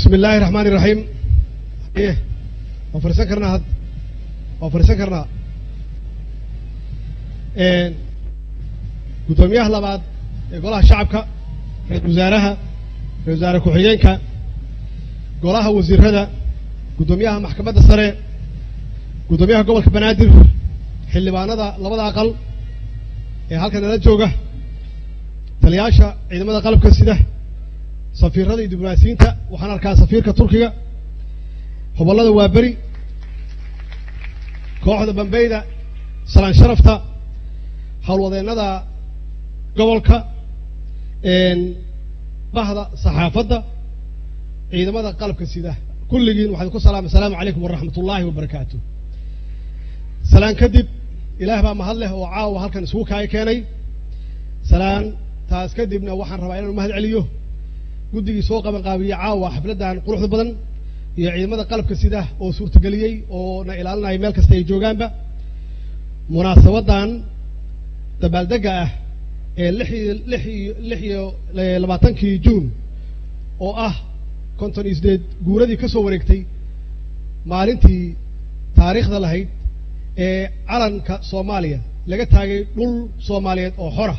bismi illaahi raxmaani raxiim waan fariisan karnaa had waan fariisan karnaa guddoomiyaha labaad ee golaha shacabka ra-isul wasaaraha ra-isul wasaare ku-xigeenka golaha wasiirada guddoomiyaha maxkamadda sare guddoomiyaha gobolka banaadir xildhibaanada labada aqal ee halkan nala jooga taliyaasha ciidamada qalabka sida safiirada iyo diblomaasiyiinta waxaan arkaa safiirka turkiga hobollada waa beri kooxda bambeyda salaan sharafta howlwadeennada gobolka bahda saxaafadda ciidamada qalabka sida kulligiin waxaan ku salaamay asalaamu calaykum waraxmat ullaahi wabarakaatu salaan kadib ilaah baa mahad leh oo caawa halkan isugu kaaya keenay salaan taas kadibna waxaan rabaa inaan mahad celiyo guddigii soo qabanqaabiyey caawa xafladdan quruxda badan iyo ciidamada qalabka sida oo suurtageliyey oo na ilaalinaya meel kasta ay joogaanba munaasabaddan dabaaldega ah ee lix iyo lix iyo lix iyo labaatankii juun oo ah konton iyo sideed guuradii ka soo wareegtay maalintii taariikhda lahayd ee calanka soomaaliya laga taagay dhul soomaaliyeed oo xora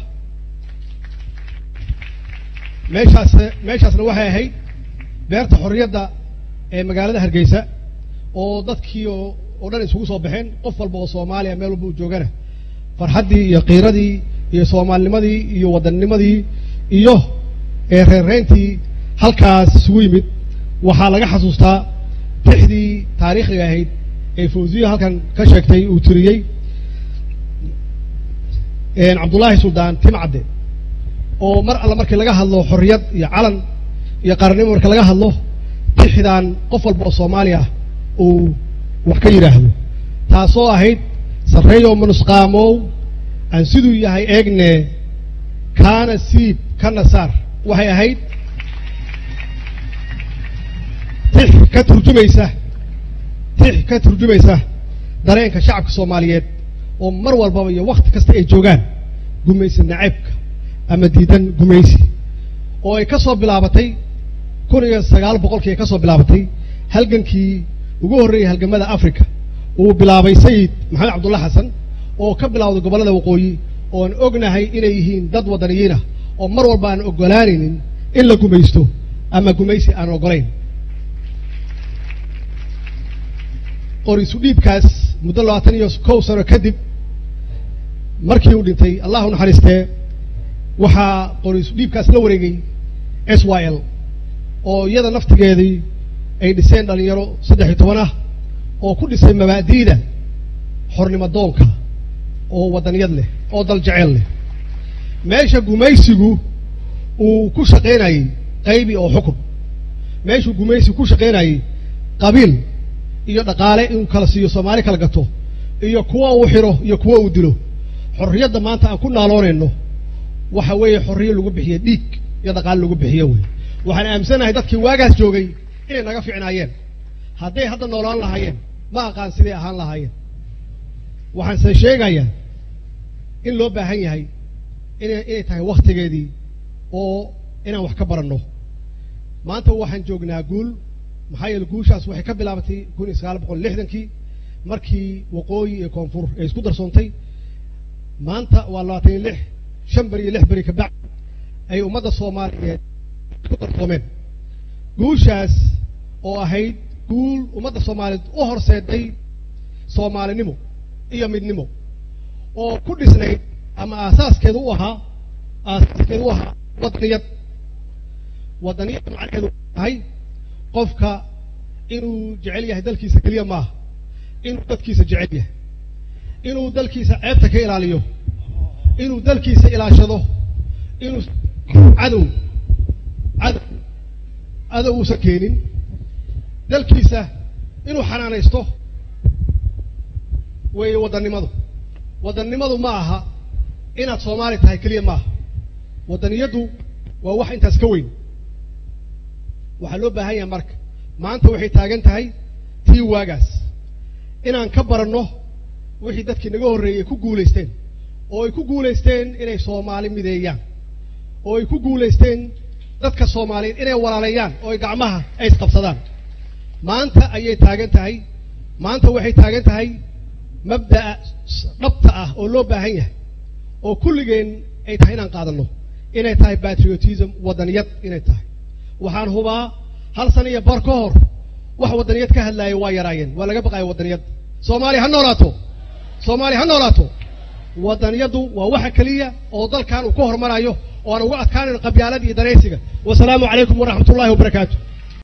meeshaas meeshaasna waxay ahayd beerta xorriyadda ee magaalada hargeysa oo dadkii oo oo dhan isugu soo baxeen qof walba oo soomaaliya meel walba u joogana farxaddii iyo qiiradii iyo soomaalinimadii iyo waddannimadii iyo reerreyntii halkaas isugu yimid waxaa laga xasuustaa tixdii taariikhiga ahayd ee fawziya halkan ka sheegtay uu tiriyey cabdullaahi suldaan timcadde oo mar alla markii laga hadlo xorriyad iyo calan iyo qaranimo marka laga hadlo tixdan qof walba oo soomaaliya ah uu wax ka yidhaahdo taasoo ahayd sarreeyow manusqaamow aan siduu yahay eegne kaana siib kana saar waxay ahayd tix ka turjumaysa tix ka turjumaysa dareenka shacabka soomaaliyeed oo mar walbaba iyo wakti kasta ay joogaan gumaysi naceebka ama diidan gumaysi oo ay ka soo bilaabatay kun iyo sagaal boqolkii ay ka soo bilaabatay halgankii ugu horreeyay halgamada africa uu bilaabay sayid maxamed cabdulla xasan oo ka bilawday gobollada waqooyi oon ognahay inay yihiin dad waddaniyiinah oo mar walba aan oggolaanaynin in la gumaysto ama gumaysi aan oggolayn qorisu dhiibkaas muddo labaatan iyo kow sano kadib markii uu dhintay allah u naxariistee waxaa qorisu dhiibkaas la wareegay s y l oo iyada naftigeedii ay dhiseen dhalinyaro saddex iyo toban ah oo ku dhisay mabaadi'da xornimo doonka oo waddaniyad leh oo dal jeceel leh meesha gumaysigu uu ku shaqaynayey qaybi oo xukun meeshuu gumaysigu ku shaqaynayey qabiil iyo dhaqaale inuu kala siiyo soomaali kala gato iyo kuwa uu xiro iyo kuwa uu dilo xorriyadda maanta aan ku naaloonayno waxa weeye xorriyo lagu bixiye dhiig iyo dhaqaale lagu bixiyo wey waxaan aaminsanahay dadkii waagaas joogay inay naga ficnaayeen hadday hadda noolaan lahaayeen ma aqaan siday ahaan lahaayeen waxaanse sheegayaa in loo baahan yahay ina inay tahay wakhtigeedii oo inaan wax ka baranno maanta waxaan joognaa guul maxaa yeele guushaas waxay ka bilaabatay kun iyo sagaal boqol lixdankii markii waqooyi iyo koonfur ay isku darsoontay maanta waa labaatan iyo lix shan beri iyo lix beri kabacdi ay ummadda soomaaliyeed isku darsoomeen guushaas oo ahayd guul ummadda soomaaliyeed u horseeday soomaalinimo iyo midnimo oo ku dhisnayd ama aasaaskeedu u ahaa aasaaskeedu u ahaa waddaniyad waddaniyad macnaheedu tahay qofka inuu jecel yahay dalkiisa keliya maaha inuu dadkiisa jecel yahay inuu dalkiisa ceebta ka ilaaliyo inuu dalkiisa ilaashado inuu cadow cadow cadow uusan keenin dalkiisa inuu xanaanaysto weeye waddannimadu waddannimadu ma aha inaad soomaali tahay keliya maaha waddaniyaddu waa wax intaas ka weyn waxaa loo baahan yahay marka maanta waxay taagan tahay tii waagaas inaan ka baranno wixii dadkii naga horreeyey ku guulaysteen oo ay ku guulaysteen inay soomaali mideeyaan oo ay ku guulaysteen dadka soomaaliyeed inay walaaleeyaan oo ay gacmaha ay isqabsadaan maanta ayay taagan tahay maanta waxay taagan tahay mabda'a dhabta ah oo loo baahan yahay oo kulligeen ay tahay inaan qaadanno inay tahay patriotism waddaniyad inay tahay waxaan hubaa hal sana iyo bar ka hor wax waddaniyad ka hadlaaya waa yaraayeen waa laga baqaaya waddaniyad soomaaliya ha noolaato soomaaliya ha noolaato waddaniyaddu waa waxa keliya oo dalkan uu ka hormarayo oo aan uga adkaanan qabyaalada iyo danaysiga wasalaamu calaykum waraxmat ullahi wabarakaatu